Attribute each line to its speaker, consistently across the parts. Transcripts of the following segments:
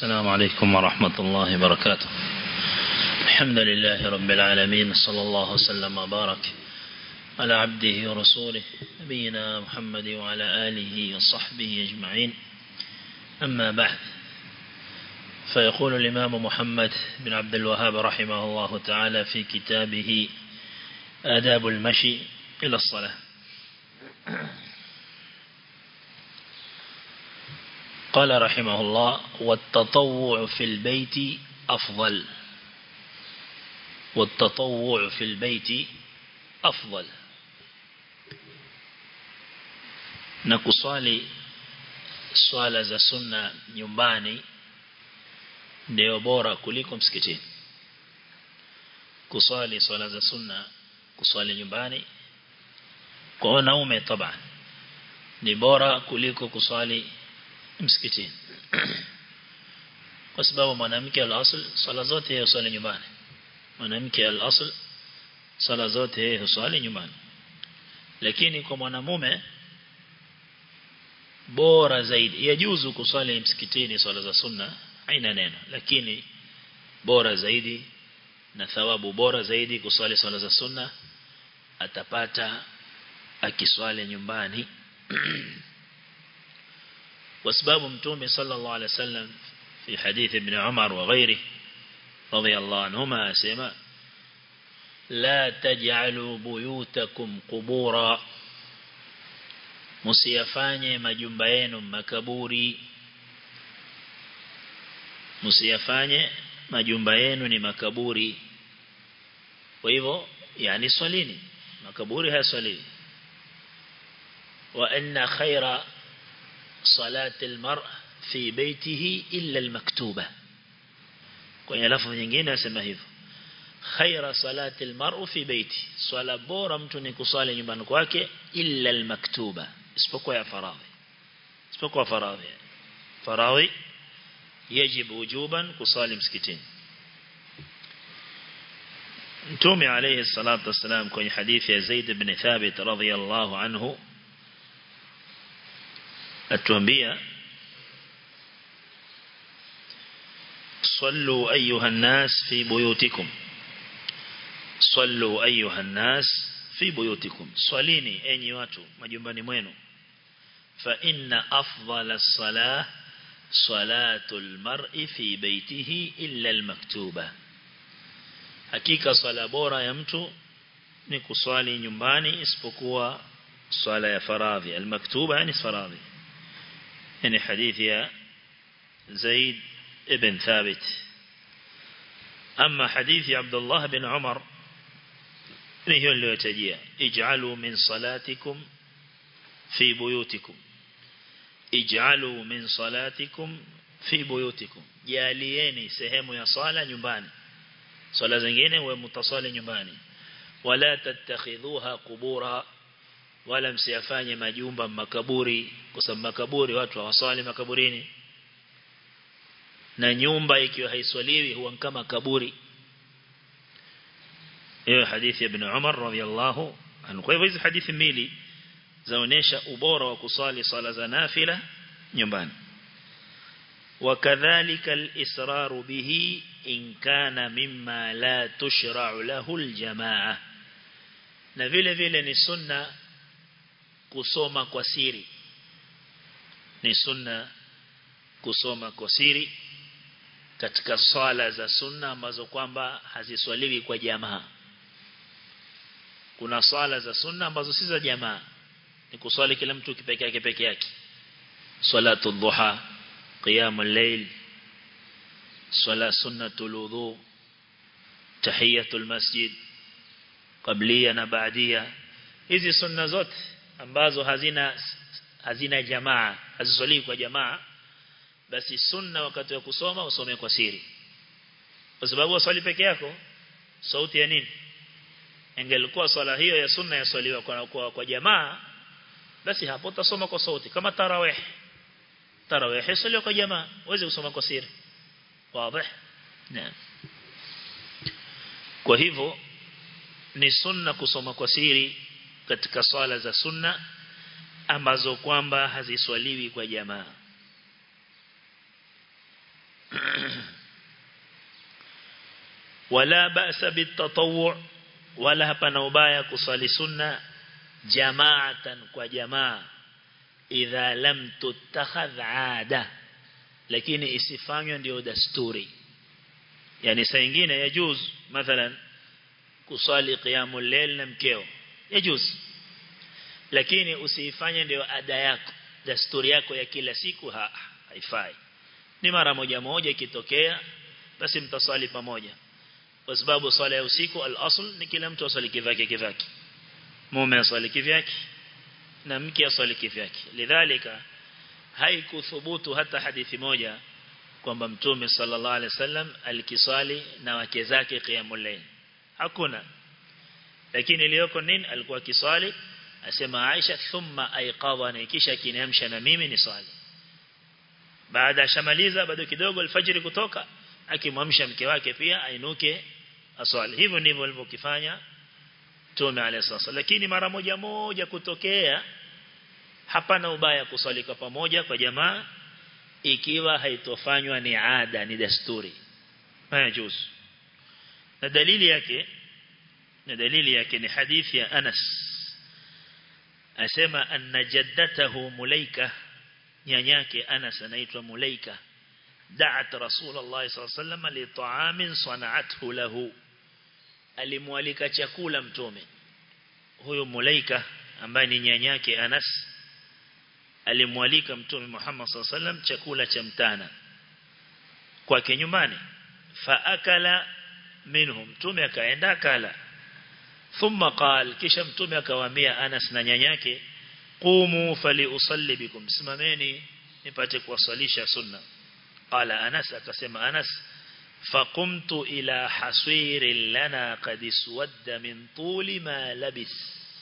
Speaker 1: السلام عليكم ورحمة الله وبركاته الحمد لله رب العالمين صلى الله وسلم وبارك على عبده ورسوله نبينا محمد وعلى آله وصحبه أجمعين أما بعد فيقول الإمام محمد بن عبد الوهاب رحمه الله تعالى في كتابه آداب المشي إلى الصلاة قال رحمه الله والتطوع في البيت أفضل والتطوع في البيت أفضل نكصالي swala za sunna nyumbani ndio bora kuliko msikitini kuswali swala za sunna kuswali nyumbani kwa wanaume taban ni bora kuliko kuswali msikitini kwa sababu mwanamke al-asl swala zote yeye swali nyumbani mwanamke al-asl swala zote yeye swali nyumbani lakini kwa mwanamume bora zaidi yajuzu kuswali msikitini swala za sunna haina neno lakini bora zaidi na thawabu bora zaidi kuswali swala za sunna atapata akiswali nyumbani وسباب متومي صلى الله عليه وسلم في حديث ابن عمر وغيره رضي الله عنهما أسماء لا تجعلوا بيوتكم قبورا msiyafanye majumba yenu makaburi msiyafanye majumba yenu ni makaburi kwa hivyo yani swalini makaburi haya swalini wa anna khaira صلاة المرء في بيته إلا المكتوبة kwenye lafzi nyingine nasema hivyo khaira salati almar'u fi baiti swala bora mtu ni kusali nyumbani kwake illa almaktuba isipokuwa ya faradhi isipokuwa faradhi faradhi يجب وجوبا kusali msikitini Mtume alayhi salatu wasalam kwenye hadithi ya Zaid ibn Thabit radhiyallahu anhu atuambia صلوا أيها الناس في بيوتكم صلوا أيها الناس في بيوتكم صليني أني watu majumbani mwenu فإن أفضل الصلاة صلاة المرء في بيته إلا المكتوبة hakika swala bora ya mtu ni kuswali nyumbani isipokuwa swala ya faradhi almaktuba yani faradhi يعني حديث يا زيد ابن ثابت أما حديث عبد الله بن عمر هي اللي يتجيه اجعلوا من صلاتكم في بيوتكم اجعلوا من صلاتكم في بيوتكم جاليeni sehemu ya swala nyumbani swala zingine wewe mtaswali nyumbani wala tattakhidhuha qubura wala msiyafanye majumba makaburi kwa sababu makaburi watu hawaswali makaburini na nyumba ikiwa haiswaliwi huwa kama kaburi hiyo hadithi ya ibn Umar radhiyallahu anhu kwa hivyo hizi hadithi mbili zaonesha ubora wa kuswali swala za nafila nyumbani وكذلك الإسرار به إن كان مما لا تشرع له الجماعة na vile vile ni sunna kusoma kwa siri ni sunna kusoma kwa siri katika swala za sunna ambazo kwamba haziswaliwi kwa jamaa kuna swala za sunna ambazo si za jamaa ni kuswali kila mtu kipeke yake peke yake salatu dhuha qiyamul layl swala sunnatul wudu tahiyatul masjid qablia na baadia hizi sunna zote ambazo hazina hazina jamaa haziswaliwi kwa jamaa basi sunna wakati wa kusoma usome kwa siri kwa sababu waswali peke yako sauti ya nini ingelikuwa swala hiyo ya sunna yaswaliwa kwa, kwa, kwa jamaa basi hapo utasoma kwa sauti kama tarawih tarawih yaswaliwa kwa jamaa uweze kusoma kwa siri wazi naam kwa hivyo ni sunna kusoma kwa siri katika swala za sunna ambazo kwamba haziswaliwi kwa jamaa wala ba'sa bitatawwu wala hapana ubaya kusali sunna jamaatan kwa jamaa idha lam tutakhadh ada lakini isifanywe ndio dasturi yani saa nyingine yajuz mathalan kusali qiyamul layl na mkeo yajuz lakini usiifanye ndio ada yako dasturi yako ya kila siku ha, haifai ni mara moja moja ikitokea basi mtasali pamoja kwa sababu swala ya usiku al-asl ni kila mtu asali kivyake kivyake mume asali kivyake na mke asali kivyake lidhalika haikuthubutu hata hadithi moja kwamba mtume sallallahu alaihi wasallam alikiswali na wake zake qiyamul layl hakuna lakini iliyoko nini alikuwa kiswali asema Aisha thumma aiqadhani kisha kiniamsha na mimi ni swali baada shamaliza bado kidogo alfajiri kutoka akimwamsha mke wake pia ainuke aswali hivyo ndivyo alivyokifanya Mtume alayhi sasa lakini mara moja moja kutokea hapana ubaya kuswalika pamoja kwa jamaa ikiwa haitofanywa ni ada ni desturi haya juz na dalili yake na dalili yake ni hadithi ya Anas asema anna jaddatahu mulaika nyanyake Anas anaitwa mulaika da'at rasulullah sallallahu alaihi wasallam li ta'amin sana'athu lahu alimwalika chakula mtume huyo mulaika ambaye ni nyanyake Anas alimwalika mtume Muhammad sallallahu alaihi wasallam chakula cha mtana kwake nyumbani fa akala minhum mtume akaenda akala thumma qal kisha mtume akawaambia Anas na nyanyake qumu fali usalli bikum simameni nipate kuwasalisha sunna qala Anas akasema Anas faqumtu ila hasirin lana qad iswadda min tuli ma labis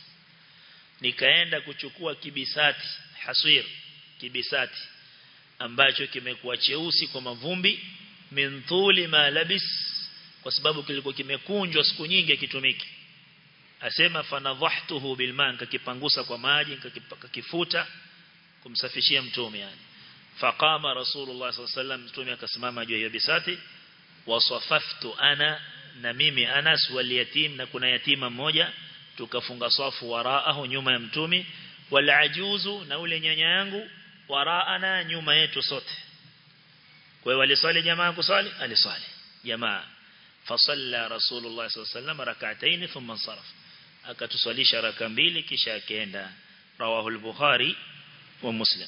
Speaker 1: nikaenda kuchukua kibisati hasir kibisati ambacho kimekuwa cheusi kwa mavumbi min tuli ma labis kwa sababu kilikuwa kimekunjwa siku nyingi kitumiki asema fanadhahtuhu bilman kakipangusa kwa maji kakifuta kumsafishia mtume yani faqama rasulullah sallallahu alaihi wasallam mtume akasimama juu ya bisati wasafaftu ana na mimi Anas wal yatim na kuna yatima mmoja tukafunga safu waraahu nyuma ya mtume wal ajuzu na ule nyanya yangu waraana nyuma yetu sote kwa hiyo waliswali jamaa kuswali aliswali jamaa fasalla rasulullah sallallahu alaihi wasallam rak'atayn thumma sarf akatuswalisha raka mbili kisha akaenda rawahu al-bukhari wa muslim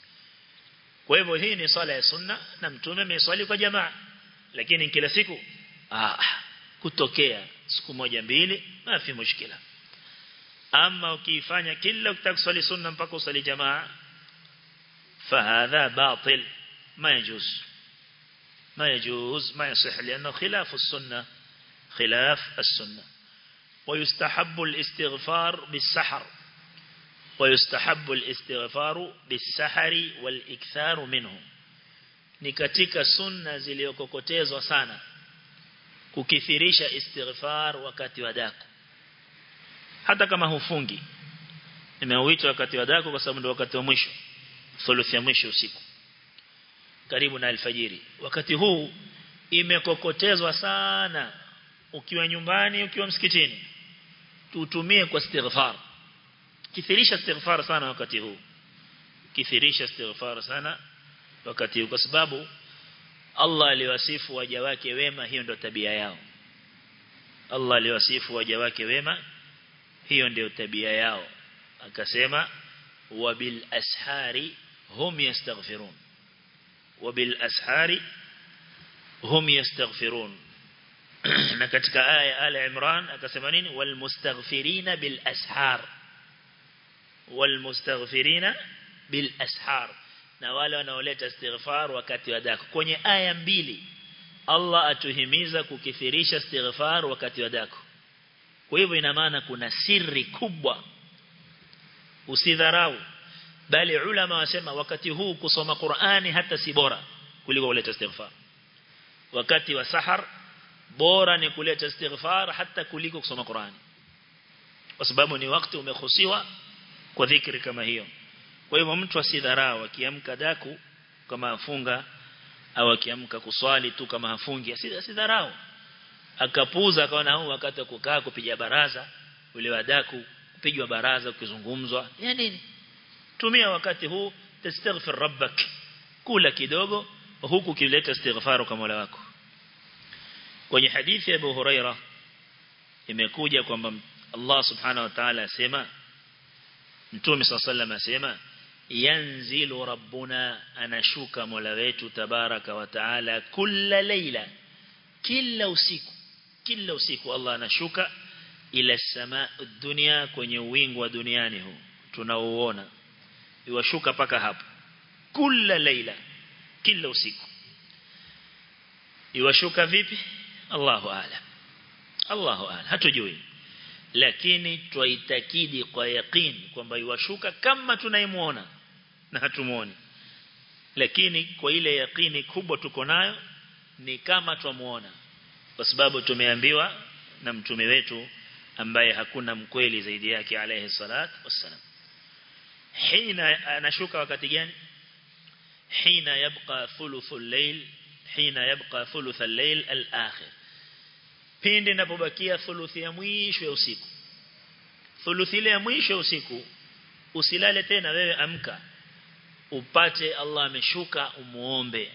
Speaker 1: kwa hivyo hii ni swala ya sunna na mtume ameswali kwa jamaa lakini kila siku ah kutokea siku moja mbili mafi mushkila ama ukifanya kila ukitaka kuswali sunna mpaka usali jamaa فهذا باطل ما يجوز ما يجوز ما يصح لأنه خلاف السنة خلاف السنة ويستحب الاستغفار بالسحر ويستحب الاستغفار بالسحر والإكثار منه ni katika sunna zilizokokotezwa sana kukithirisha istighfar wakati wa daku hata kama hufungi nimeuita wakati wa daku kwa sababu ndio wakati wa mwisho thuluthi ya mwisho usiku karibu na alfajiri wakati huu imekokotezwa sana ukiwa nyumbani ukiwa msikitini tutumie kwa istighfar kithirisha istighfar sana wakati huu kithirisha istighfar sana wakati huu kwa sababu Allah aliwasifu waja wake wema hiyo ndio tabia yao Allah aliwasifu waja wake wema hiyo ndio tabia yao akasema wabil ashari hum yastaghfirun wabil ashari hum yastaghfirun na katika aya ala Imran akasema nini wal mustaghfirina bil ashar wal mustaghfirina bil ashar na wale wanaoleta istighfar wakati wa daku kwenye aya mbili Allah atuhimiza kukithirisha istighfar wakati wa daku kwa hivyo ina maana kuna siri kubwa usidharau bali ulama wasema wakati huu kusoma Qur'ani hata si bora kuliko kuleta istighfar wakati wa sahar bora ni kuleta istighfar hata kuliko kusoma Qur'ani kwa sababu ni wakati umekhusiwa kwa dhikri kama hiyo kwa hivyo mtu asidharau akiamka daku kama afunga au akiamka kuswali tu kama hafungi asidharau akapuza akaona huu wakati wa kukaa kupiga baraza ule wadaku kupigwa baraza ukizungumzwa ya nini tumia wakati huu tastaghfir rabbak kula kidogo huku kileta istighfaru kwa Mola wako kwenye hadithi ya Abu Huraira imekuja kwamba Allah subhanahu wa ta'ala asema Mtume صلى الله عليه asema yanzilu rabbuna anashuka Mola wetu tabaraka wa taala kila leila kila usiku kila usiku Allah anashuka ila samaa dunia kwenye wingu wa duniani huu tunauona iwashuka paka hapo kila leila kila usiku iwashuka vipi Allahu a'lam Allahu a'lam hatujui lakini twaitakidi kwa yaqeen kwamba iwashuka kama tunaimuona na hatumuoni lakini kwa ile yaqini kubwa tuko nayo ni kama twamuona kwa sababu tumeambiwa na mtume wetu ambaye hakuna mkweli zaidi yake alayhi salat wassalam hina anashuka wakati gani hina yabqa thuluthul layl hina yabqa thuluthul layl al-akhir pindi inapobakia thuluthi ya mwisho ya usiku thuluthi ile ya mwisho ya usiku usilale tena wewe amka upate Allah ameshuka umuombe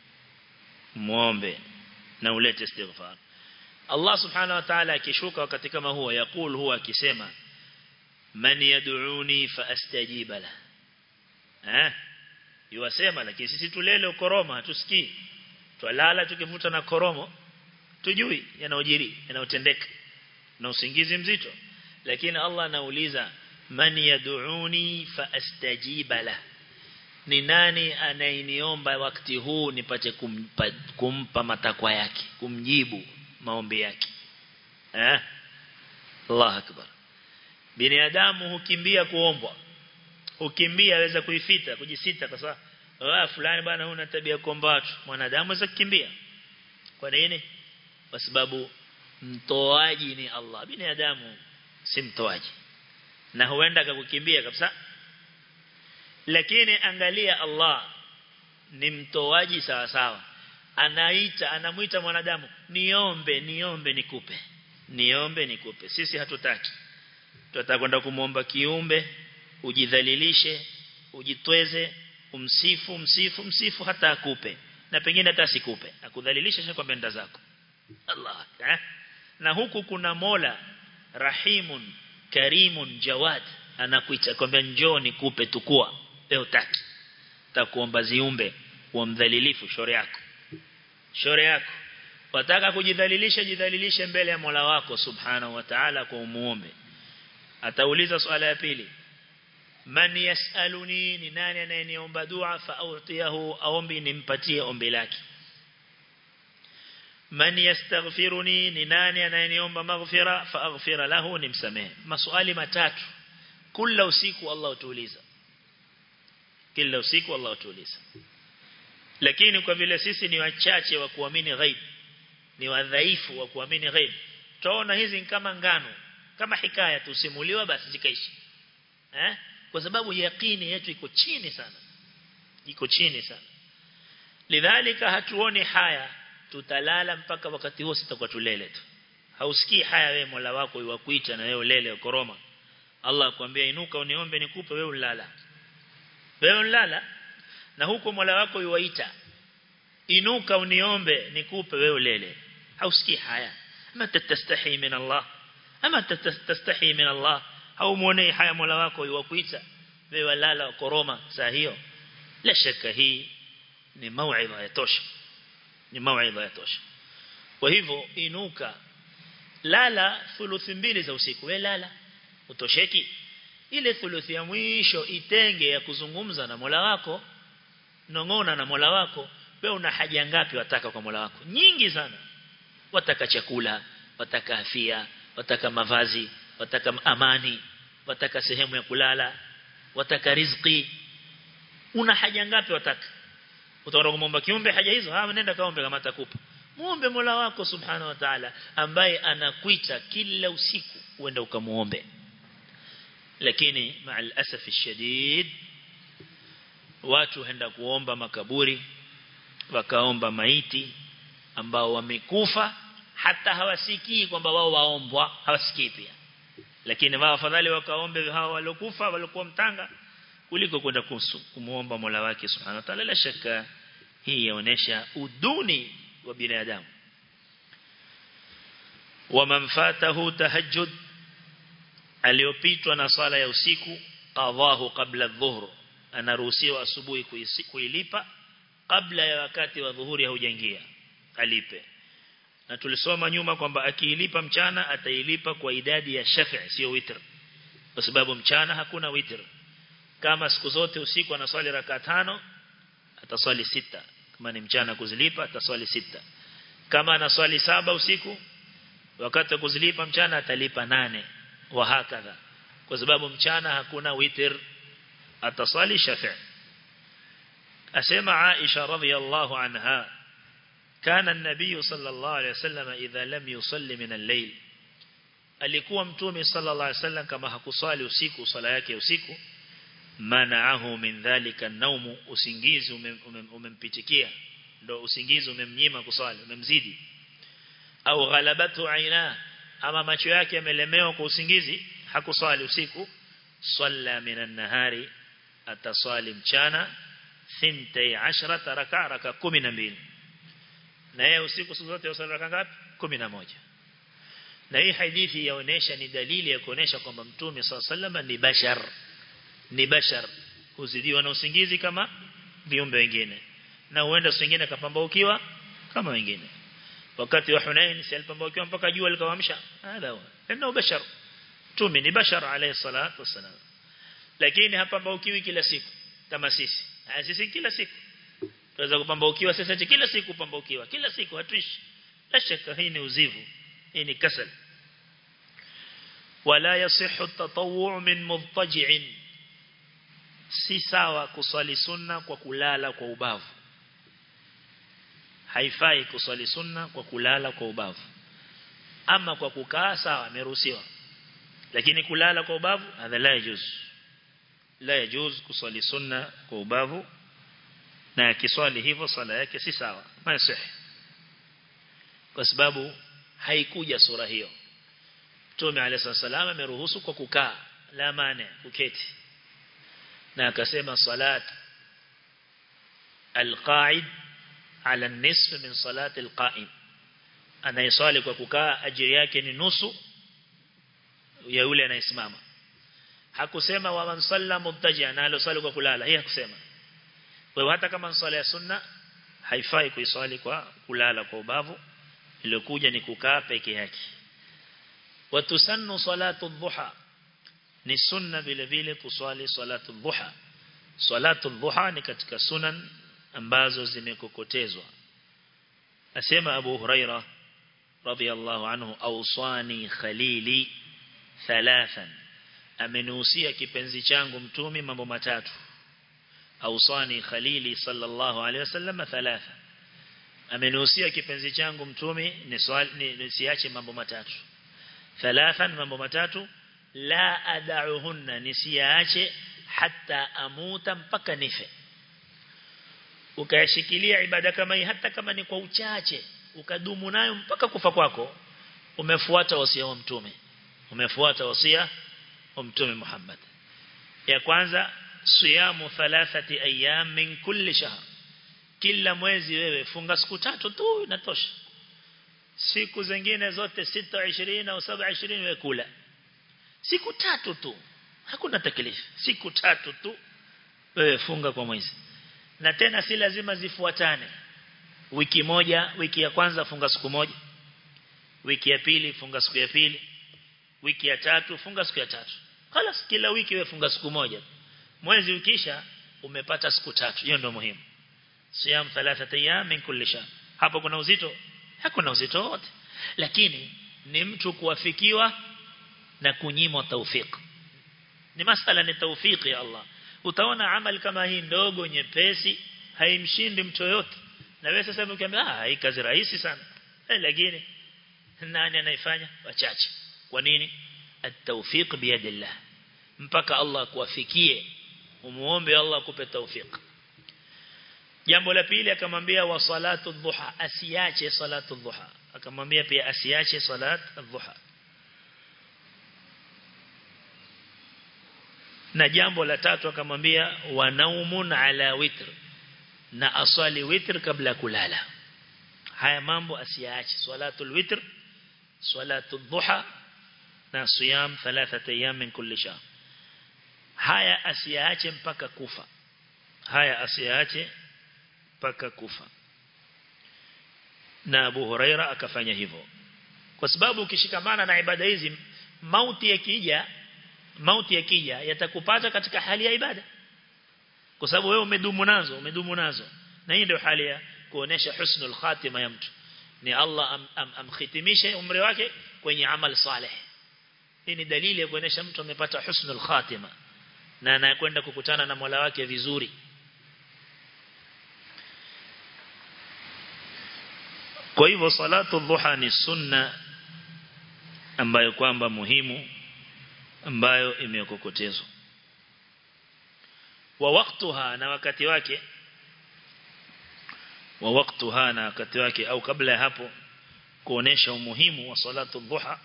Speaker 1: muombe na ulete istighfar Allah subhanahu wa ta'ala akishuka wakati kama huo yakul huwa akisema man yad'uni fa astajiba la eh yuwasema lakini sisi tulele ukoroma hatusikii twalala tukivuta na koromo tujui yanayojiri yanayotendeka na usingizi mzito lakini Allah anauliza man yad'uni fa astajiba la ni nani anayeniomba wakati huu nipate kumpa, kumpa matakwa yake kumjibu maombi yake eh Allah akbar binadamu hukimbia kuombwa hukimbia aweza kuifita kujisita kwa sababu ah fulani bwana una tabia kuomba watu mwanadamu aweza kukimbia kwa nini kwa sababu mtoaji ni Allah binadamu si mtoaji na huenda akakukimbia kabisa lakini angalia Allah ni mtoaji sawa sawa anaita anamuita mwanadamu niombe niombe nikupe niombe nikupe sisi hatutaki tunataka kwenda kumuomba kiumbe ujidhalilishe ujitweze umsifu msifu msifu hata akupe na pengine hata asikupe akudhalilisha kwa benda zako Allah eh? na huku kuna Mola Rahimun Karimun Jawad anakuita kwamba njoo nikupe tukua leo utaki takuomba ziumbe uamdhalilifu shore yako shore yako wataka kujidhalilisha jidhalilishe mbele ya Mola wako subhanahu wa ta'ala kwa umuombe atauliza swala ya pili man yasaluni ni nani anayeniomba dua fa autiyahu aombi nimpatie ombi lake man yastaghfiruni ni nani anayeniomba maghfira fa aghfira lahu nimsamehe maswali matatu kila usiku Allah utuuliza kila usiku Allah utuuliza lakini kwa vile sisi ni wachache wa kuamini ghaib ni wadhaifu wa kuamini ghaib tuona hizi kama ngano kama hikaya tusimuliwa basi zikaishi eh kwa sababu yaqini yetu iko chini sana iko chini sana lidhalika hatuoni haya tutalala mpaka wakati huo sitakuwa tulele tu hausikii haya wewe Mola wako yuwakuita na wewe ulele ukoroma Allah akwambia inuka uniombe nikupe wewe ulala wewe ulala na huko Mola wako yuwaita inuka uniombe nikupe wewe ulele hausikii haya ama tatastahi min Allah ama tatastahi min Allah au muone haya Mola wako yuwakuita wewe lala koroma saa hiyo la shaka hii ni mauidha ya tosha ni mauidha ya tosha kwa hivyo inuka lala thuluthi mbili za usiku we lala utosheki ile thuluthi ya mwisho itenge ya kuzungumza na Mola wako nongona na Mola wako wewe una haja ngapi wataka kwa Mola wako nyingi sana wataka chakula wataka afya wataka mavazi wataka amani wataka sehemu ya kulala wataka riziki una haja ngapi wataka utaenda kumomba kiumbe haja hizo ha nenda kaombe kama atakupa muombe Mola wako subhanahu wa ta'ala ambaye anakuita kila usiku uende ukamuombe lakini ma'al asaf shadid watu henda kuomba makaburi wakaomba maiti ambao wamekufa hata hawasikii kwamba wao waombwa hawasikii pia lakini wao afadhali wakaombe hao waliokufa waliokuwa mtanga kuliko kwenda kumuomba Mola wake Subhanahu wa Ta'ala la shaka hii yaonesha uduni wa binadamu wa manfatahu tahajjud aliyopitwa na sala ya usiku qadhahu qabla adh-dhuhr anaruhusiwa asubuhi kuilipa kabla ya wakati wa dhuhuri haujaingia alipe na tulisoma nyuma kwamba akiilipa mchana atailipa kwa idadi ya shafi' sio witr kwa sababu mchana hakuna witr kama siku zote usiku anaswali raka tano ataswali sita kama ni mchana kuzilipa ataswali sita kama anaswali saba usiku wakati wa kuzilipa mchana atalipa nane wa hakadha kwa sababu mchana hakuna witr ataswali shafi' asema Aisha radhiyallahu anha كان النبي صلى الله عليه وسلم إذا لم يصلي من الليل alikuwa mtume sallallahu alaihi wasallam kama hakuswali usiku swala yake usiku manaahu min dhalika naumu usingizi umempitikia ndo usingizi umemnyima kuswali umemzidi au ghalabatu aina ama macho yake yamelemewa kwa usingizi hakuswali usiku salla minan nahari ataswali mchana 12 raka raka 12 na yeye usiku siku zote usali raka ngapi 11 na hii hadithi yaonesha ni dalili ya kuonesha kwamba mtume SAW ni bashar ni bashar huzidiwa na usingizi kama viumbe wengine na huenda wengine kapambaukiwa kama wengine wakati wa Hunain si alipambaukiwa mpaka jua likawamsha hada huwa ndio bashar mtume ni bashar alayhi salatu wasalam lakini hapambaukiwi kila siku kama sisi sisi kila siku tunaweza kupambaukiwa sasa kila siku kupambaukiwa kila siku hatuishi la shaka hii ni uzivu hii ni kasal wala yasihu at-tatawwu' min mudtaji'in si sawa kuswali sunna kwa kulala kwa ubavu haifai kuswali sunna kwa kulala kwa ubavu ama kwa kukaa sawa ameruhusiwa lakini kulala kwa ubavu hadha la yajuz la yajuz kuswali sunna kwa ubavu na akiswali hivyo swala yake si sawa masih kwa sababu haikuja sura hiyo Mtume alayhi salama ameruhusu kwa kukaa la mane kuketi na akasema salat alqaid ala nisf min salat alqaim anayeswali kwa kukaa ajiri yake ni nusu ya yule anayesimama hakusema wa man salla mubtaji'a na alosali kwa kulala hii hakusema kwa hiyo hata kama swala ya sunna haifai kuiswali kwa kulala kwa ubavu iliyokuja ni kukaa peke yake watusannu salatu dhuha ni sunna vile vile kuswali salatu dhuha salatu dhuha ni katika sunan ambazo zimekokotezwa asema Abu Huraira radhiyallahu anhu awsani khalili thalathan amenuhusia kipenzi changu mtumi mambo matatu awsani khalili sallallahu alaihi wasallam thalatha amenuhusia kipenzi changu mtumi nisiache mambo matatu thalathan mambo matatu la adauhunna nisiache hata amuta mpaka nife ukayashikilia ibada kama hii hata kama ni kwa uchache ukadumu nayo mpaka kufa kwako umefuata wasia wa mtume umefuata wasia wa mtume Muhammad ya kwanza siyamu thalathati ayyam min kulli shahr kila mwezi wewe funga siku tatu tu inatosha siku zingine zote 26 au 27 wewe kula siku tatu tu hakuna taklifu siku tatu tu wewe funga kwa mwezi na tena si lazima zifuatane wiki moja wiki ya kwanza funga siku moja wiki ya pili funga siku ya pili wiki ya tatu funga siku ya tatu خلاص kila wiki wewe funga siku moja mwezi ukisha umepata siku tatu hiyo ndio muhimu siyam thalathata ayyam min kulli shahr hapo kuna uzito hakuna uzito wote lakini ni mtu kuwafikiwa na kunyimwa taufik ni masala ni taufiki ya Allah utaona amal kama hii ndogo nyepesi haimshindi mtu yote na wewe sasa ukiambia ah hii kazi rahisi sana eh, lakini nani anaifanya wachache kwa nini at-tawfiq biyadillah mpaka Allah kuwafikie umuombe Allah akupe tawfik jambo la pili akamwambia wa salatu dhuha asiache salatu dhuha akamwambia pia asiache salat dhuha na jambo la tatu akamwambia wa naumun ala witr na aswali witr kabla kulala haya mambo asiache salatul witr salatul dhuha na siyam thalathata ayyam min kulli shahr haya asiache mpaka kufa haya asiache mpaka kufa na Abu Huraira akafanya hivyo kwa sababu ukishikamana na ibada hizi mauti yakija mauti yakija yatakupata katika hali ya ibada kwa sababu wewe umedumu nazo umedumu nazo na hii ndio hali ya kuonesha husnul khatima ya mtu ni Allah am, am, amkhitimishe umri wake kwenye amal saleh hii ni dalili ya kuonesha mtu amepata husnul khatima na anakwenda kukutana na Mola wake vizuri Kwa hivyo salatu dhuha ni sunna ambayo kwamba muhimu ambayo imekokotezwa. Wa waktuha na wakati wake wa waktuha na wakati wake au kabla ya hapo kuonesha umuhimu wa salatu dhuha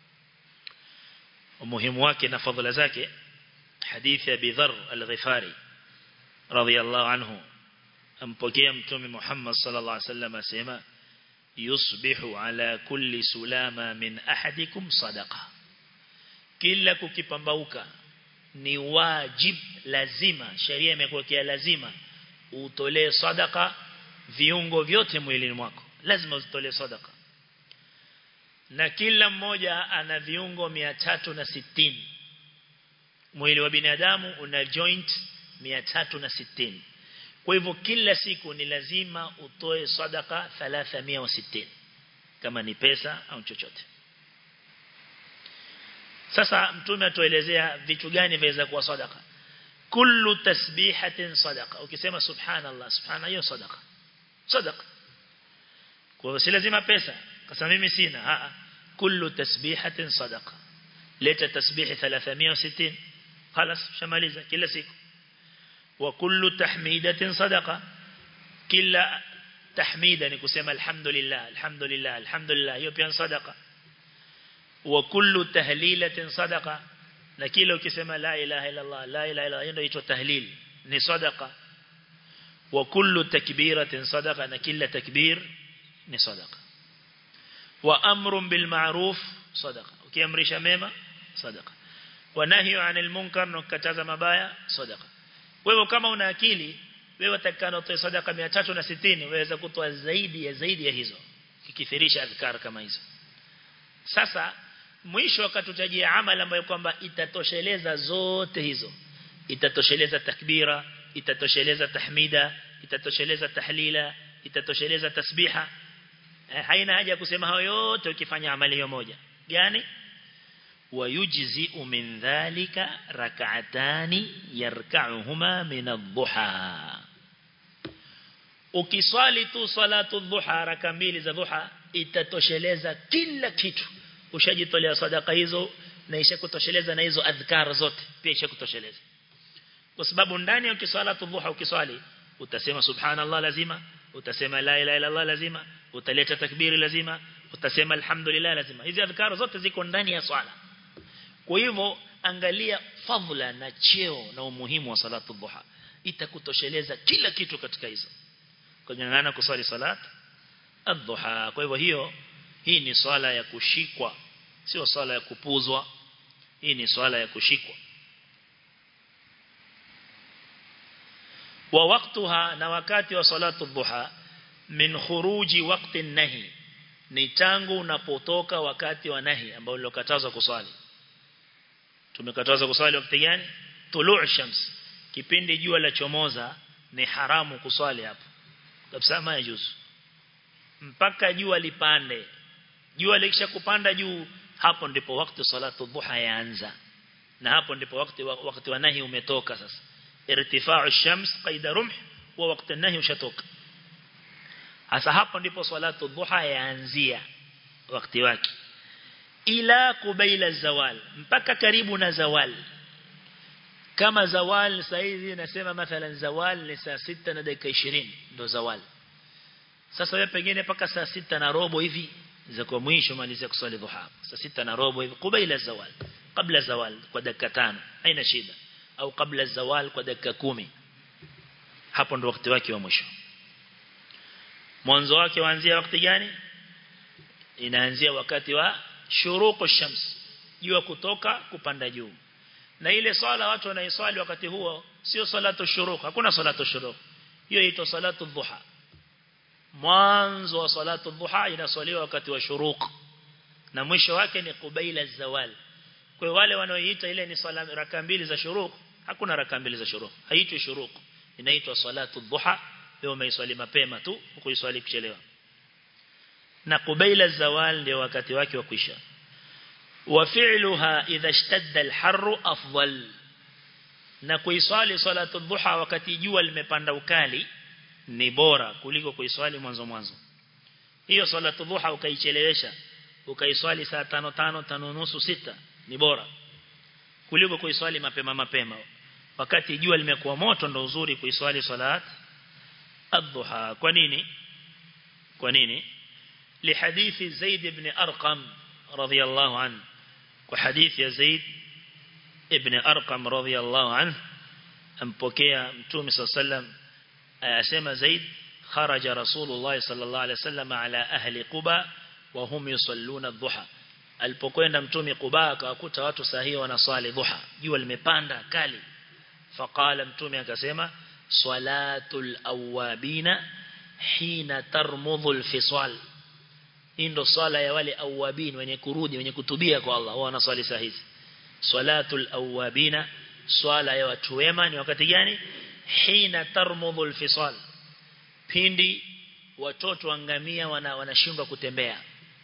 Speaker 1: umuhimu wake na fadhila zake hadithi ya Bidhar al-Ghifari radhiyallahu anhu ampokea mtume Muhammad sallallahu alaihi wasallam asema yusbihu ala kulli sulama min ahadikum sadaqa kila kukipambauka ni wajib lazima sheria imekuwekea lazima utolee sadaka viungo vyote mwilini mwako lazima utolee sadaka na kila mmoja ana viungo 360 mwili wa binadamu una joint 360 kwa hivyo kila siku ni lazima utoe sadaka 360 kama ni pesa au chochote. Sasa mtume atuelezea vitu gani viweza kuwa sadaka. Kullu tasbihatin sadaqa. Ukisema subhanallah, subhana hiyo sadaka. Sadaka. Kwa hivyo si lazima pesa. Kasa mimi sina. Haa. Kullu tasbihatin sadaqa. Leta tasbihi 360. خلاص shamaliza kila siku. وكل تحميدة صدقة كلا تحميدا نكسم الحمد لله الحمد لله الحمد لله يبين صدقة وكل تهليلة صدقة نكيلو كسم لا إله إلا الله لا إله إلا الله ينو تهليل ni صدقة وكل تكبيرة صدقة نكيل تكبير ni صدقة وأمر بالمعروف صدقة ukiamrisha mema صدقة ونهي عن المنكر نكتاza mabaya صدقة wewe kama una akili wewe utakana utoe sadaka 360 waweza kutoa zaidi ya zaidi ya hizo kikithirisha adhkar kama hizo sasa mwisho akatutajia amali ambayo kwamba itatosheleza zote hizo itatosheleza takbira itatosheleza tahmida itatosheleza tahlila itatosheleza tasbiha haina haja kusema hayo yote ukifanya amali hiyo moja gani ويجزئ من ذلك ركعتان يركعهما من الضحى ukiswali tu salatu dhuha raka mbili za dhuha itatosheleza kila kitu ushajitolea sadaka hizo na ishakutosheleza na hizo adhkar zote pia ishakutosheleza kwa sababu ndani ya ukisalatu dhuha ukiswali utasema subhanallah lazima utasema la ilaha illa allah lazima utaleta takbiri lazima utasema alhamdulillah lazima hizi adhkar zote ziko ndani ya swala kwa hivyo angalia fadhila na cheo na umuhimu wa salatu dhuha itakutosheleza kila kitu katika hizo kungangana kusali salat adhuha kwa hivyo hiyo hii ni swala ya kushikwa sio swala ya kupuzwa hii ni swala ya kushikwa wa waktuha na wakati wa salatu dhuha min khuruji waqti nahi ni tangu unapotoka wakati wa nahi ambao ulokatazwa kuswali tumekatazwa kuswali wakati gani tuluu shams kipindi jua la chomoza ni haramu kuswali hapo kabisa majuzu mpaka jua lipande jua likisha kupanda juu hapo ndipo wakati salatu dhuha yaanza na hapo ndipo wakati wakati wa nahi umetoka sasa irtifa'u shams qaida rumh wa wakati nahi ushatoka hasa hapo ndipo salatu dhuha yaanzia wakati wake ila kubaila zawal mpaka karibu na zawal kama zawal saizi nasema mathalan zawal ni saa sita na dakika 20 ndo zawal sasa wewe pengine paka saa sita na robo hivi za kwa mwisho malizia kusali dhuha saa sita na robo hivi kubaila zawal kabla zawal kwa dakika tano haina shida au kabla zawal kwa dakika kumi hapo ndo wakati wake wa mwisho mwanzo wake waanzia wakati gani inaanzia wakati wa shuruqu shams jua kutoka kupanda juu na ile swala watu wanaiswali wakati huo sio salatu shuruq hakuna salatu shuruq hiyo inaitwa salatu dhuha mwanzo wa salatu dhuha inaswaliwa wakati wa shuruq na mwisho wake ni kubaila zawal kwa wale wanaoiita ile ni swala raka mbili za shuruq hakuna raka mbili za shuruq haitwi shuruq inaitwa salatu dhuha leo umeiswali mapema tu kuiswali kuchelewa na kubaila zawal ndio wakati wake wa kuisha wa fi'luha idha ishtadda al-harru afdal na kuiswali salatu dhuha wakati jua limepanda ukali ni bora kuliko kuiswali mwanzo mwanzo hiyo salatu dhuha ukaichelewesha ukaiswali saa tano tano tano nusu sita ni bora kuliko kuiswali mapema mapema wakati jua limekuwa moto ndo uzuri kuiswali salat adhuha kwa nini kwa nini لحديث زيد بن أرقم رضي الله عنه وحديث يا زيد ابن أرقم رضي الله عنه أمبوكيا متومي صلى الله عليه وسلم أسمى زيد خرج رسول الله صلى الله عليه وسلم على أهل قباء وهم يصلون الضحى alipokwenda mtume Quba akawakuta watu sahihi wanaswali dhuha jua limepanda kali faqala mtume akasema salatul awabina hina tarmudhu alfisal hii ndo swala ya wale awabin wenye kurudi wenye kutubia kwa Allah wao wanaswali saa hizi salatul awabina swala ya watu wema ni wakati gani hina tarmudhu alfisal pindi watoto wangamia wana wanashindwa kutembea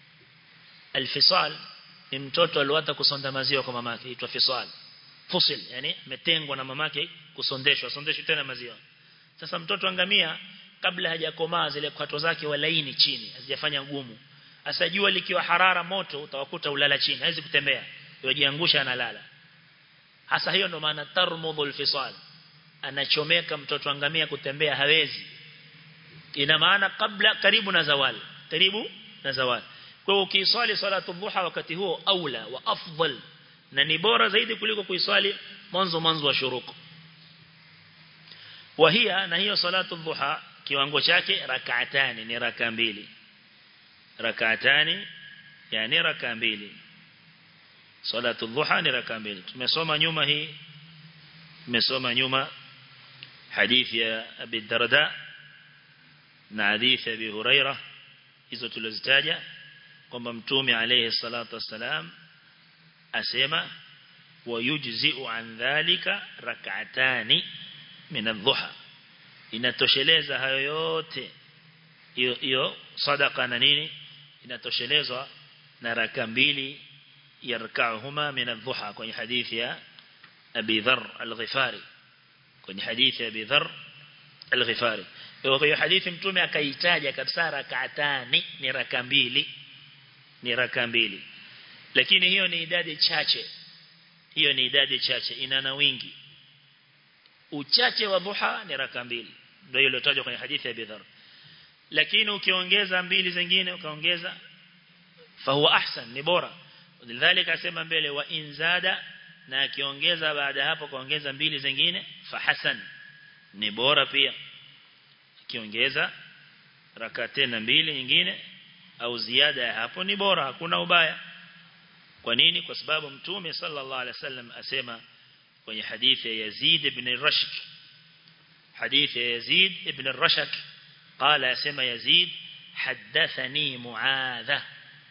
Speaker 1: alfisal ni mtoto aliwata kusonda maziwa kwa mamake aitwa fisal fusil yani metengwa na mamake kusondeshwa sondeshwa tena maziwa sasa mtoto angamia kabla hajakomaa zile kwato zake walaini chini hazijafanya ngumu Asa jua likiwa harara moto utawakuta ulala chini hawezi kutembea yajiangusha analala hasa hiyo ndo maana tarmudhul fisal anachomeka mtoto angamia kutembea hawezi ina maana kabla karibu na zawal karibu na zawal kwa hiyo ukiswali salatu dhuha wakati huo aula wa afdal na ni bora zaidi kuliko kuiswali mwanzo mwanzo wa shuruku wahia na hiyo salatu dhuha kiwango chake rak'atani ni raka mbili rak'atani yani raka mbili salatu dhuha ni raka mbili tumesoma nyuma hii tumesoma nyuma hadithi ya Abi Darda na hadithi ya Abi Huraira hizo tulizitaja kwamba mtume alayhi salatu wassalam asema wayujzi'u an dhalika rak'atani min adh-dhuha inatosheleza hayo yote hiyo hiyo sadaka na nini inatoshelezwa na raka mbili yarka'uhuma min adh-dhuha kwenye hadithi ya Abi Dharr al-Ghifari kwenye hadithi ya Abi Dharr al-Ghifari kwa hiyo hadithi mtume akaitaja kabisa rak'atani ni raka mbili ni raka mbili lakini hiyo ni idadi chache hiyo ni idadi chache ina na wingi uchache wa dhuha ni raka mbili ndio iliyotajwa kwenye hadithi ya Bidhar lakini ukiongeza mbili zingine ukaongeza fahuwa ahsan ni bora lidhalika asema mbele wa inzada na akiongeza baada hapo kaongeza mbili zingine fahasan ni bora pia akiongeza raka tena mbili nyingine au ziada ya hapo ni bora hakuna ubaya kwa nini kwa sababu mtume sallallahu alaihi wasallam asema kwenye hadithi ya Yazid ibn Rashk hadithi ya Yazid ibn Rashk قال اسمع يزيد حدثني معاذة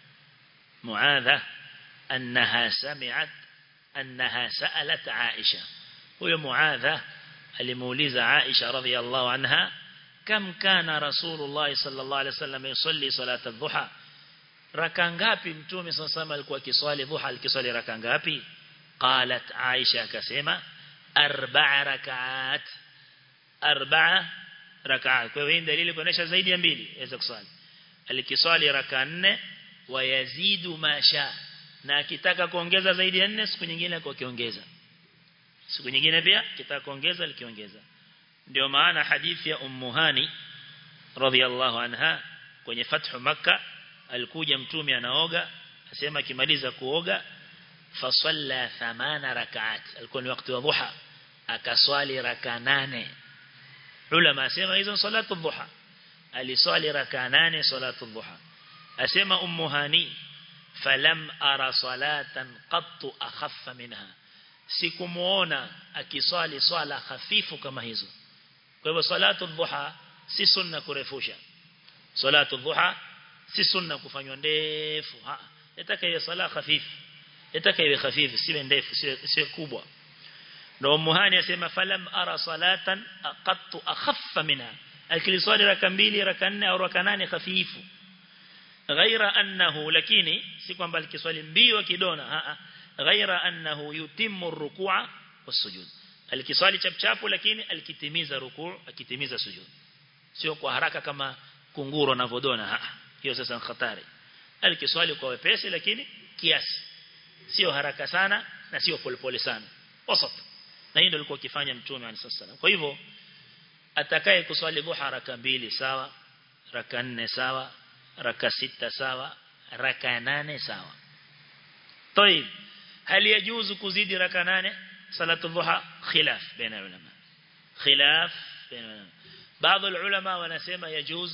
Speaker 1: معاذة أنها سمعت أنها سألت عائشة وهي معاذة الموليزة عائشة رضي الله عنها كم كان رسول الله صلى الله عليه وسلم يصلي صلاة الضحى raka ngapi mtume sasa alikuwa akiswali dhuha alikiswali raka ngapi qalat aisha akasema arba'a rakaat arba'a rakaat kwa hiyo dalili kuonesha zaidi ya mbili yaweza kuswali alikiswali raka nne wa yazidu masha na akitaka kuongeza zaidi ya nne siku nyingine kwa kiongeza siku nyingine pia kitaka kuongeza likiongeza ndio maana hadithi ya ummu hani radhiallahu anha kwenye fathu makkah alikuja mtume anaoga asema akimaliza kuoga fasalla thamana rakaat alikuwa ni wakati wa dhuha akaswali raka nane ulama asema hizo salatu dhuha aliswali raka nane salatu dhuha asema ummu hani falam ara salatan qattu akhaffa minha sikumuona akiswali swala hafifu kama hizo kwa hivyo salatu dhuha si sunna kurefusha salatu dhuha si sunna kufanywa ndefu yataka iwe sala hafifu yataka iwe hafifu siwe ndefu siwe kubwa ndio muhani asema falam ara salatan qattu akhaffa minha akiliswali raka mbili raka nne au raka nane hafifu ghaira annahu lakini si kwamba alikiswali mbio kidona a ghaira annahu yutimmu rukua wasujud alikiswali chapchapu lakini alikitimiza rukuu akitimiza sujud sio kwa haraka kama kunguru anavodona hiyo sasa ni hatari alikiswali kwa wepesi lakini kiasi sio haraka sana na sio polepole sana wasat na hiyo ndio alikuwa akifanya mtume alisallam kwa hivyo atakaye kuswali dhuha raka mbili sawa raka nne sawa raka sita sawa raka nane sawa طيب هل يجوز كزيد ركع 8 صلاه الضحى خلاف بين العلماء خلاف بين العلماء بعض العلماء wanasema يجوز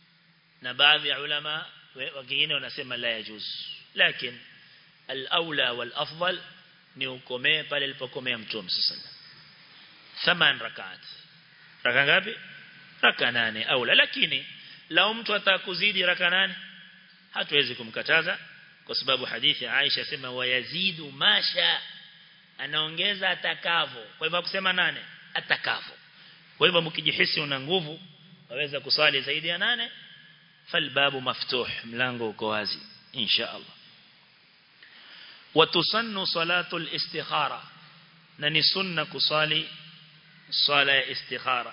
Speaker 1: na baadhi ya ulama wengine wanasema la yajuz lakini al-aula wal-afdal ni ukomee pale alipokomea mtume sallallahu thaman rakat raka ngapi raka nane aula lakini lao mtu atakuzidi raka nane hatuwezi kumkataza kwa sababu hadithi ya Aisha sema wayazidu masha anaongeza atakavo kwa hivyo kusema nane atakavo kwa hivyo mkijihisi una nguvu waweza kusali zaidi ya nane falbabu maftuh mlango uko wazi insha Allah watusannu salatu al-istikhara na ni sunna kusali sala ya istikhara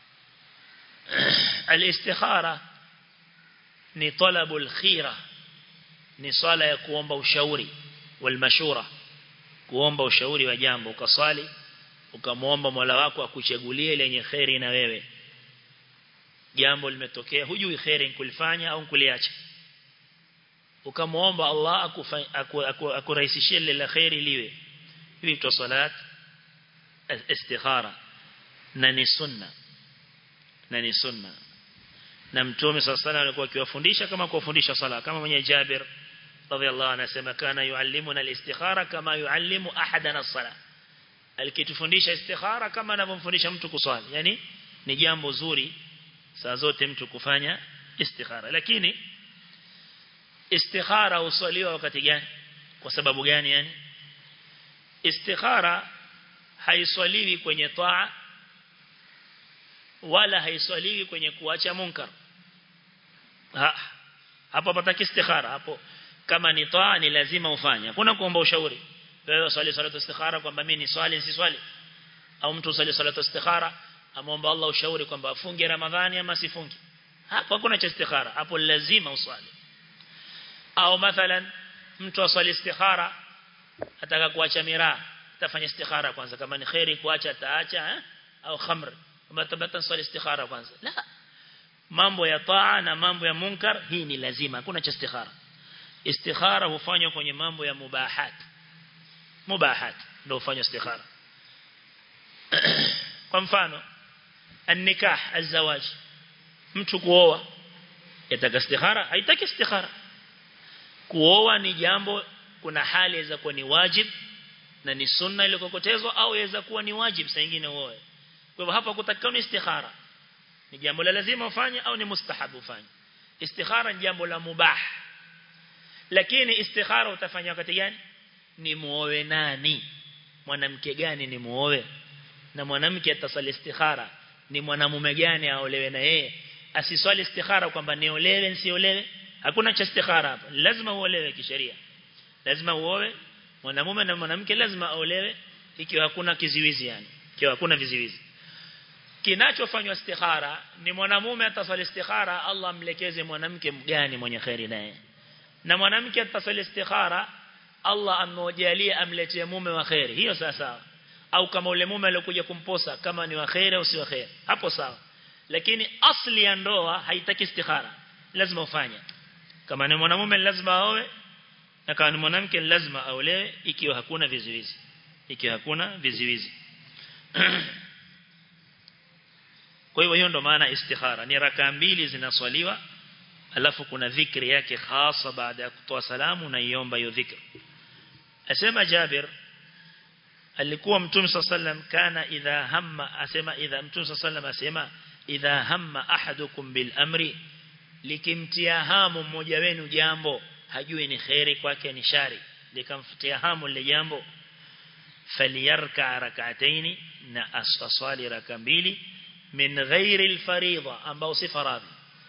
Speaker 1: al-istikhara ni talabu al-khira ni sala ya kuomba ushauri wal mashura kuomba ushauri wa jambo ukaswali ukamwomba Mola wako akuchagulie lenye khairi na wewe jambo limetokea hujui khairi kulifanya au kuliacha ukamwomba Allah akurahisishie lile la khairi liwe hivi tu salat istikhara na ni sunna na ni sunna na mtume sallallahu alayhi alikuwa akiwafundisha kama kuwafundisha sala kama mwenye Jabir radhiallahu anasema kana yuallimuna al-istikhara kama yuallimu ahadana as-sala alikitufundisha istikhara kama anavyomfundisha mtu kuswali yani ni jambo zuri saa zote mtu kufanya istikhara lakini istikhara uswaliwa wakati gani kwa sababu gani yani istikhara haiswaliwi kwenye taa wala haiswaliwi kwenye kuacha munkar ha, hapo pataki istikhara hapo kama ni taa ni lazima ufanye hakuna kuomba ushauri wewe swali salatu istikhara kwamba mimi ni swali si swali au mtu swali salatu istikhara amomba Allah ushauri kwamba afunge Ramadhani ama sifunge hapo hakuna cha istikhara hapo lazima uswali au mathalan mtu aswali istikhara ataka kuacha miraa atafanya istikhara kwanza kama ni khairi kuacha ataacha eh? au khamr kama tabata swali istikhara kwanza la mambo ya taa na mambo ya munkar hii ni lazima hakuna cha istikhara istikhara hufanywa kwenye mambo ya mubahat mubahat ndio hufanywa istikhara kwa mfano النكاح الزواج mtu kuoa yataka istikhara haitaki istikhara kuoa ni jambo kuna hali inaweza kuwa ni wajib na ni sunna ile kokotezwa au inaweza kuwa ni wajib saa nyingine uoe kwa hivyo hapa kutakana istikhara ni jambo la lazima ufanye au ni mustahabu ufanye istikhara ni jambo la mubah lakini istikhara utafanya wakati gani ni muoe nani mwanamke gani ni muoe na mwanamke atasali istikhara ni mwanamume gani aolewe na yeye asiswali istikhara kwamba niolewe nisiolewe hakuna cha istikhara hapa lazima uolewe kisheria lazima uoe mwanamume na mwanamke lazima aolewe ikiwa hakuna kiziwizi yani ikiwa hakuna viziwizi kinachofanywa istikhara ni mwanamume ataswali istikhara Allah amlekeze mwanamke mgani mwenye khairi naye na mwanamke ataswali istikhara Allah amewajalia amletee mume wa khairi hiyo sasa au kama ule mume aliyokuja kumposa kama ni waheri au si waheri hapo sawa lakini asli ya ndoa haitaki istikhara lazima ufanye kama ni mwanamume lazima aoe na kama ni mwanamke lazima aolewe ikiwa hakuna vizuizi ikiwa hakuna vizuizi kwa hivyo hiyo ndo maana istikhara ni raka mbili zinaswaliwa alafu kuna dhikri yake hasa baada ya kutoa salamu na iomba hiyo dhikri asema Jabir alikuwa mtume sallam kana idha hamma asema idha mtume sallam asema idha hamma ahadukum bil amri likimtia hamu mmoja wenu jambo hajui ni khairi kwake ni shari likamfutia hamu lile jambo faliyarka rak'ataini na asfasali raka mbili min ghairi alfaridha ambao si faradhi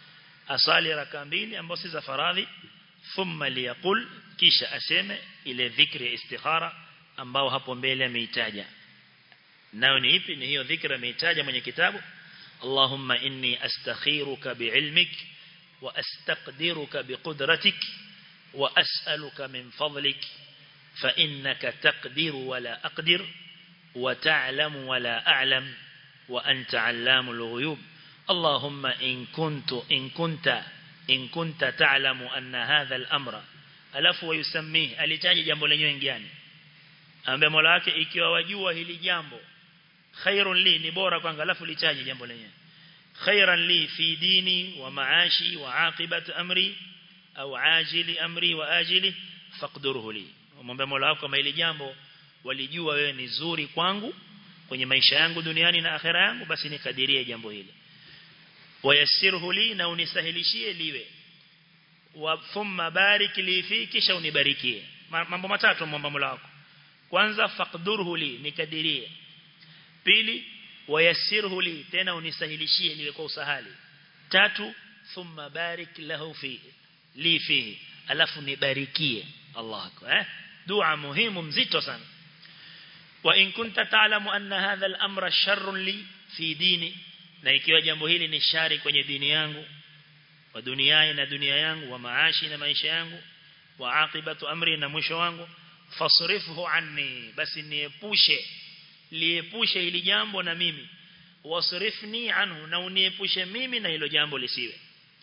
Speaker 1: asali raka mbili ambao si za faradhi thumma liyaqul kisha aseme ile dhikri ya istikhara ambao hapo mbele ameitaja nayo ni ipi ni hiyo dhikra ameitaja mwenye kitabu Allahumma inni astakhiruka biilmik wa astaqdiruka biqudratik wa as'aluka min fadlik fa innaka taqdiru wa la aqdir wa ta'lamu wa la a'lam wa anta 'allamul ghuyub Allahumma in kuntu in kunta in kunta ta'lamu anna hadha al-amra alafu wayusammihi alitaja jambo lenyewe ngiani ambaye Mola wake ikiwa wajua hili jambo khairun li ni bora kwangu alafu litaje jambo lenyewe khairan li fi dini wa maashi wa aqibat amri au ajili amri wa ajili faqdurhu li mwombe Mola wako kama hili jambo walijua wewe ni zuri kwangu kwenye maisha yangu duniani na akhera yangu basi nikadirie jambo hili wayassirhu li na unisahilishie liwe wa thumma barik li fi kisha unibarikie mambo matatu mwomba Mola wako kwanza faqdurhu li nikadirie pili wayassirhu li tena unisahilishie niwe kwa usahali tatu thumma barik lahu fi li fihi alafu nibarikie Allah eh dua muhimu mzito sana wa in kunta ta'lamu anna hadha al-amra sharrun li fi dini na ikiwa jambo hili ni shari kwenye dini yangu wa duniani na dunia yangu wa maashi na maisha yangu wa aqibatu amri na mwisho wangu fasrifhu anni basi niepushe liepushe hili jambo na mimi wasrifni anhu na uniepushe mimi na hilo jambo lisiwe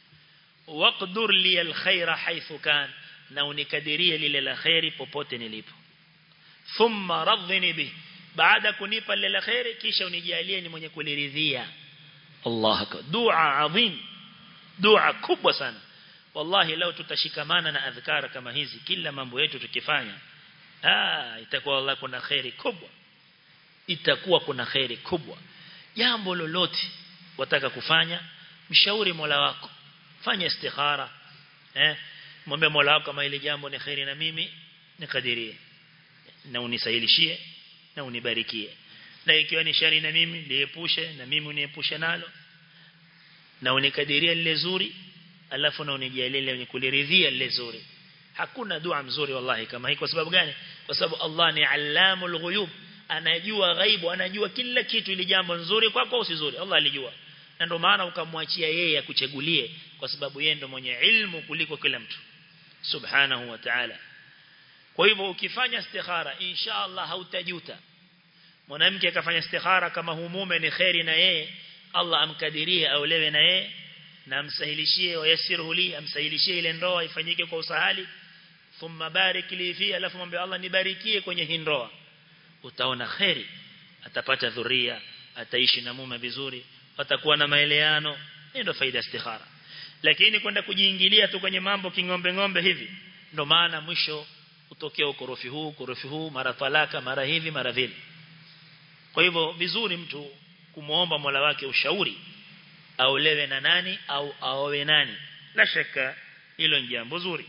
Speaker 1: waqdur li alkhaira haythu kan na unikadirie lile la khairi popote nilipo thumma radhini bi baada kunipa lile la khairi kisha unijalie ni mwenye kuliridhia Allah akbar dua adhim dua kubwa sana wallahi leo tutashikamana na adhkar kama hizi kila mambo yetu tukifanya ah itakuwa Allah kuna khairi kubwa itakuwa kuna khairi kubwa jambo lolote wataka kufanya mshauri Mola wako fanya istikhara eh mwombe Mola wako kama ile jambo ni khairi na mimi nikadirie na unisahilishie na unibarikie na ikiwa ni shari na mimi liepushe na mimi uniepushe nalo na unikadirie lile zuri alafu na unijalie lile kuliridhia lile zuri hakuna dua mzuri wallahi kama hii kwa sababu gani kwa sababu Allah ni allamul ghuyub anajua ghaibu anajua kila kitu ili jambo nzuri kwako au si zuri Allah alijua na ndio maana ukamwachia yeye akuchagulie kwa sababu yeye ndo mwenye ilmu kuliko kila mtu subhanahu wa ta'ala kwa hivyo ukifanya istikhara insha Allah hautajuta mwanamke akafanya istikhara kama humume ni khairi na yeye Allah amkadirie aulewe na yeye na amsahilishie wayasirhu li amsahilishie ile ndoa ifanyike kwa usahali thumma barik li fi alafu mwambie Allah nibarikie kwenye hii ndoa utaona khairi atapata dhuria ataishi na mume vizuri watakuwa na maeleano hiyo ndio faida istikhara lakini kwenda kujiingilia tu kwenye mambo kingombe ngombe hivi ndo maana mwisho utokea ukorofi huu ukorofi huu mara talaka mara hivi mara vile kwa hivyo vizuri mtu kumuomba Mola wake ushauri aolewe na nani au aowe nani la shaka hilo ni jambo zuri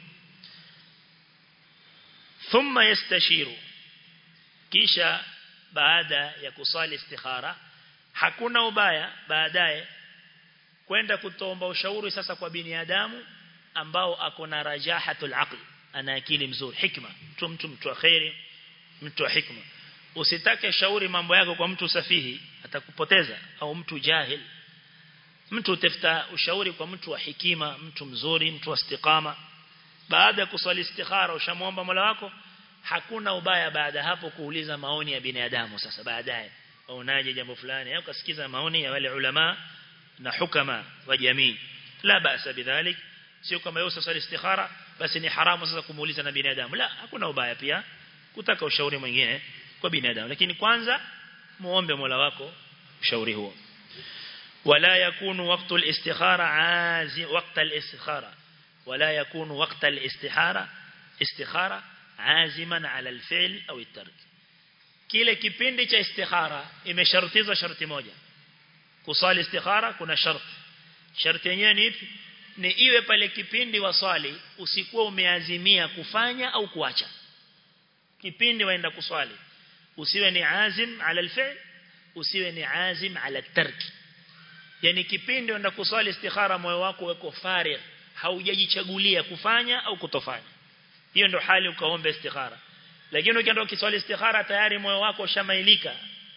Speaker 1: thumma yastashiru kisha baada ya kusali istikhara hakuna ubaya baadaye kwenda kutomba ushauri sasa kwa binadamu ambao ako na rajahatul aql ana akili mzuri hikma mtu mtu mtu wa khairi mtu wa hikma usitake shauri mambo yako kwa mtu safihi atakupoteza au mtu jahil mtu utafuta ushauri kwa mtu wa hikima mtu mzuri mtu wa istiqama baada ya kusali istikhara ushamuomba Mola wako hakuna ubaya baada hapo kuuliza maoni ya binadamu sasa baadaye unaje jambo fulani au kasikiza maoni ya wale ulama na hukama wa jamii la basa bidhalik sio kama yeye sasa istikhara basi ni haramu sasa kumuuliza na binadamu la hakuna ubaya pia kutaka ushauri mwingine kwa binadamu lakini kwanza muombe Mola wako ushauri huo ولا يكون وقت الاستخارة عازم وقت الاستخارة ولا يكون وقت الاستخارة استخارة عازما على الفعل أو الترك kile kipindi cha istikhara imeshartizwa sharti moja kusali istikhara kuna sharti sharti yenyewe ni ipi ni iwe pale kipindi waswali usikuwa umeazimia kufanya au kuacha kipindi waenda kuswali usiwe ni azim ala alfi'l usiwe ni azim ala tarki yani kipindi unaenda kuswali istikhara moyo wako uko farigh haujajichagulia kufanya au kutofanya hiyo ndio hali ukaomba istikhara lakini ukienda ukiswali istikhara tayari moyo wako ushamailika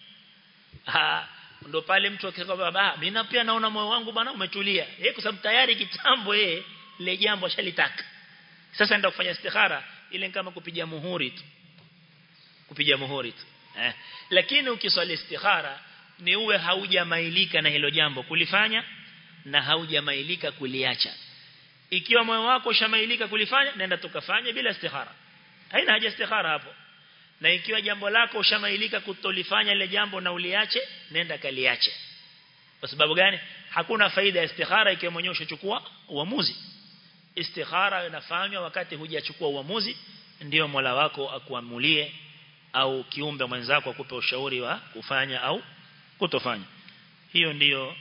Speaker 1: ah ndo pale mtu akisema baba mimi pia naona moyo wangu bwana umetulia eh kwa sababu tayari kitambo yeye ile jambo shalitaka sasa ndio kufanya istikhara ile kama kupiga muhuri tu kupiga muhuri tu eh lakini ukiswali istikhara ni uwe haujamailika na hilo jambo kulifanya na haujamailika kuliacha ikiwa moyo wako ushamailika kulifanya nenda tukafanye bila istikhara haina haja istikhara hapo na ikiwa jambo lako ushamailika kutolifanya ile jambo na uliache nenda kaliache kwa sababu gani hakuna faida ya istikhara ikiwa mwenyewe ushachukua uamuzi istikhara inafanywa wakati hujachukua uamuzi ndio Mola wako akuamulie au kiumbe mwenzako akupe ushauri wa kufanya au kutofanya hiyo ndiyo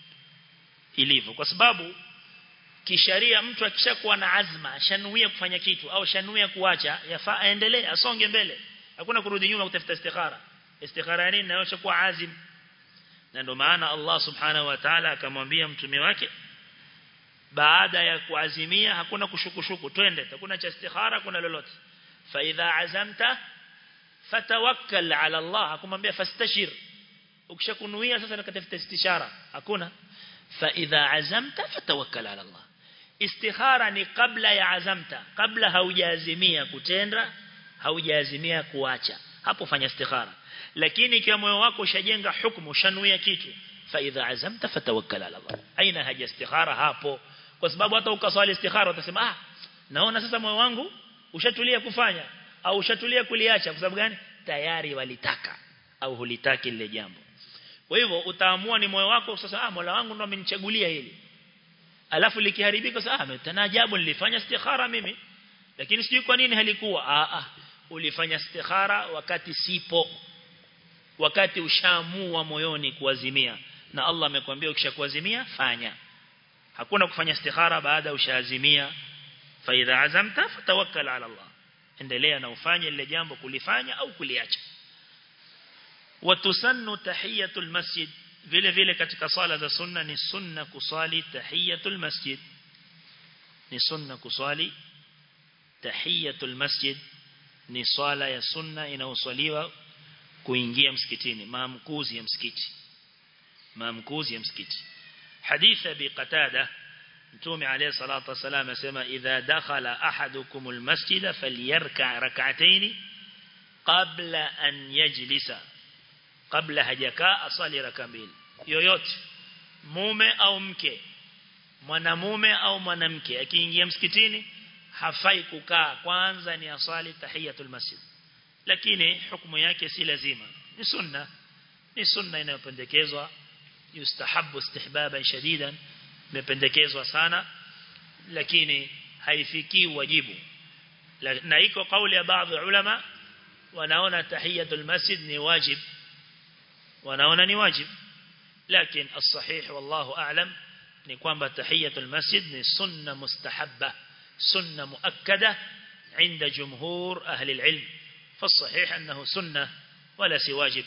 Speaker 1: ilivyo kwa sababu kisharia mtu akishakuwa na azma shanuia kufanya kitu au shanuia kuacha yafaa aendelee asonge mbele hakuna kurudi nyuma kutafuta istikhara istikhara nini na yoshakuwa azim na ndio maana Allah subhanahu wa ta'ala akamwambia mtume wake baada ya kuazimia hakuna kushukushuku twende hakuna cha istikhara kuna lolote fa idha azamta fatawakkal ala Allah akumwambia fastashir ukishakunuia sasa nakatafuta istishara hakuna fa idha azamta fatawakkal ala Allah istikhara ni kabla ya azamta kabla haujaazimia kutenda haujaazimia kuacha hapo fanya istikhara lakini ikiwa moyo wako ushajenga hukumu ushanuia kitu fa idha azamta fatawakkal ala Allah aina haja istikhara hapo kwa sababu hata ukaswali istikhara utasema ah naona sasa moyo wangu ushatulia kufanya au ushatulia kuliacha kwa sababu gani tayari walitaka au hulitaki lile jambo kwa hivyo utaamua ni moyo wako sasa ah Mola wangu ndo amenichagulia hili alafu likiharibika sasa ah mtanajabu nilifanya istikhara mimi lakini sijui kwa nini halikuwa ah ah ulifanya istikhara wakati sipo wakati ushaamua moyoni kuazimia na Allah amekwambia ukishakuazimia fanya hakuna kufanya istikhara baada ushaazimia fa idha azamta fatawakkal ala Allah endelea na ufanye lile jambo kulifanya au kuliacha watusannu tahiyatul masjid vile vile katika sala za sunna ni sunna kusali tahiyatul masjid ni sunna kusali tahiyatul masjid ni swala ya sunna inayoswaliwa kuingia msikitini maamkuzi ya msikiti maamkuzi ya msikiti hadith bi qatada mtume alayhi salatu wasalam asema idha dakhala ahadukum almasjida falyarka rak'atayn qabla an yajlisa kabla hajakaa asali raka mbili yoyote mume au mke mwanamume au mwanamke akiingia msikitini hafai kukaa kwanza ni asali tahiyatul masjid lakini hukumu yake si lazima ni sunna ni sunna inayopendekezwa yustahabu istihbaban shadidan imependekezwa sana lakini haifiki wajibu na iko kauli ya baadhi ulama wanaona tahiyatul masjid ni wajib wanaona ni wajib lakini as-sahih wallahu a'lam ni kwamba tahiyatul masjid ni sunna mustahabba sunna muakkada عند جمهور أهل العلم فالصحيح أنه سنة ولا سي واجب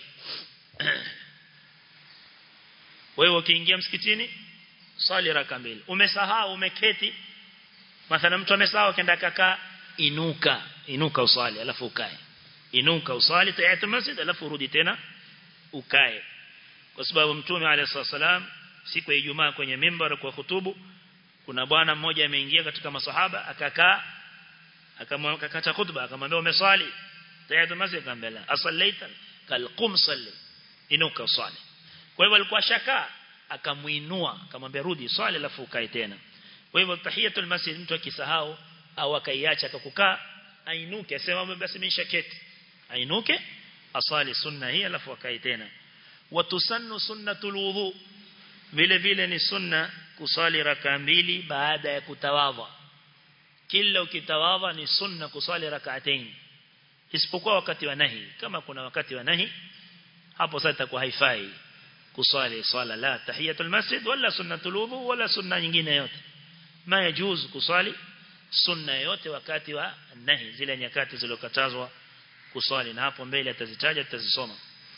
Speaker 1: wewe ukiingia msikitini swali raka mbili umesahau umeketi mathalan mtu amesahau kenda kakaa inuka inuka uswali alafu ukae inuka uswali tahiyatul masjid alafu urudi tena ukae kwa sababu mtume alayhi wasallam siku ya Ijumaa kwenye mimbar kwa hutubu kuna bwana mmoja ameingia katika masahaba akakaa akamwakata khutba akamwambia umeswali tahiyatul masjid akamwambia la asallaita kal qum salli inuka usali kwa hivyo alikuwa shaka akamuinua akamwambia rudi swali alafu ukae tena kwa hivyo tahiyatul masjid mtu akisahau au akaiacha akakukaa ainuke asema basi mimi shaketi ainuke asali sunna hii alafu akae tena watusannu sunnatul wudu vile vile ni sunna kusali raka mbili baada ya kutawadha kila ukitawadha ni sunna kusali rak'atain isipokuwa wakati wa nahi kama kuna wakati wa nahi hapo sasa itakuwa haifai kusali swala la tahiyatul masjid wala sunnatul wudu wala sunna nyingine yote ma yajuz kusali sunna yote wakati wa nahi zile nyakati zilizokatazwa kusali na hapo mbele atazitaja tutazisoma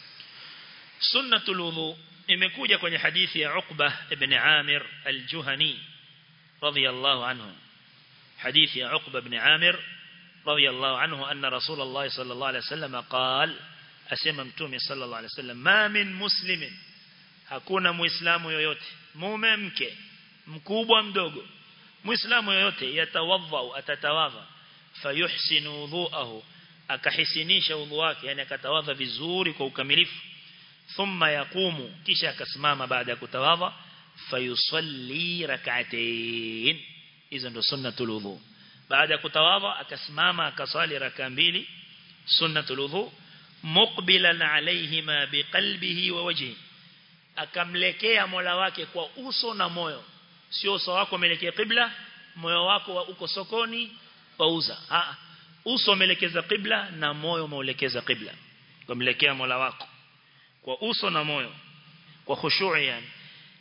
Speaker 1: sunnatul wudu imekuja kwenye hadithi ya Uqba ibn Amir al-Juhani radiyallahu anhu حديث يا عقبة بن عامر رضي الله عنه أن رسول الله صلى الله عليه وسلم قال أسمى متومي صلى الله عليه وسلم ما من مسلم hakuna muislamu yoyote mume mke mkubwa mdogo muislamu yoyote yatawadha atatawadha fayuhsinu wudhuahu akahisinisha wudhu wake yani akatawadha vizuri kwa ukamilifu thumma yaqumu kisha akasimama baada ya kutawadha fayusalli rak'atayn hizo ndo sunnatul wudhu baada ya kutawadha akasimama akasali raka mbili sunnatul wudhu muqbilan alayhima biqalbihi wa wajhi akamlekea Mola wake kwa uso na moyo sio uso wako umeelekea qibla moyo wako uko sokoni wauza ah uso umeelekeza qibla na moyo umeelekeza qibla kumlekea Mola wako kwa uso na moyo kwa khushu'i yani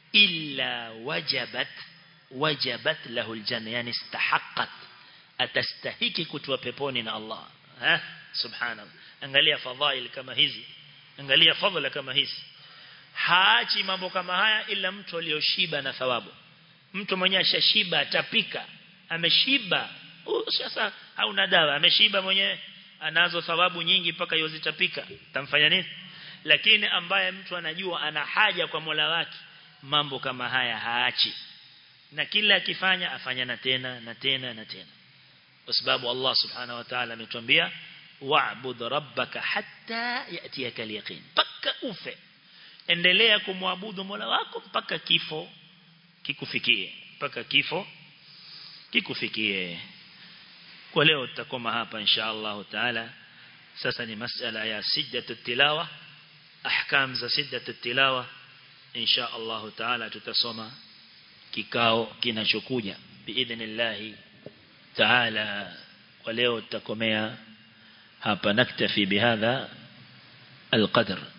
Speaker 1: illa wajabat wajabat lahu aljanna yani istahaqqat atastahiki kutwa peponi na Allah ha subhanallah angalia fadhail kama hizi angalia fadhila kama hizi haachi mambo kama haya ila mtu aliyoshiba na thawabu mtu mwenye ashashiba atapika ameshiba sasa hauna dawa ameshiba mwenyewe anazo thawabu nyingi mpaka yozitapika tamfanya nini lakini ambaye mtu anajua ana haja kwa Mola wake mambo kama haya haachi na kila akifanya afanya na tena na tena na tena kwa sababu Allah subhanahu wa ta'ala ametuambia wa'bud rabbaka hatta yatiyaka al-yaqin paka ufe endelea kumwabudu Mola wako mpaka kifo kikufikie mpaka kifo kikufikie kwa leo tutakoma hapa insha Allah taala sasa ni masala ya siddatu tilawa ahkam za siddatu tilawa insha Allah taala tutasoma kikao kinachokuja biidhnillah taala kwa leo tutakomea hapa naktafi bihadha القدر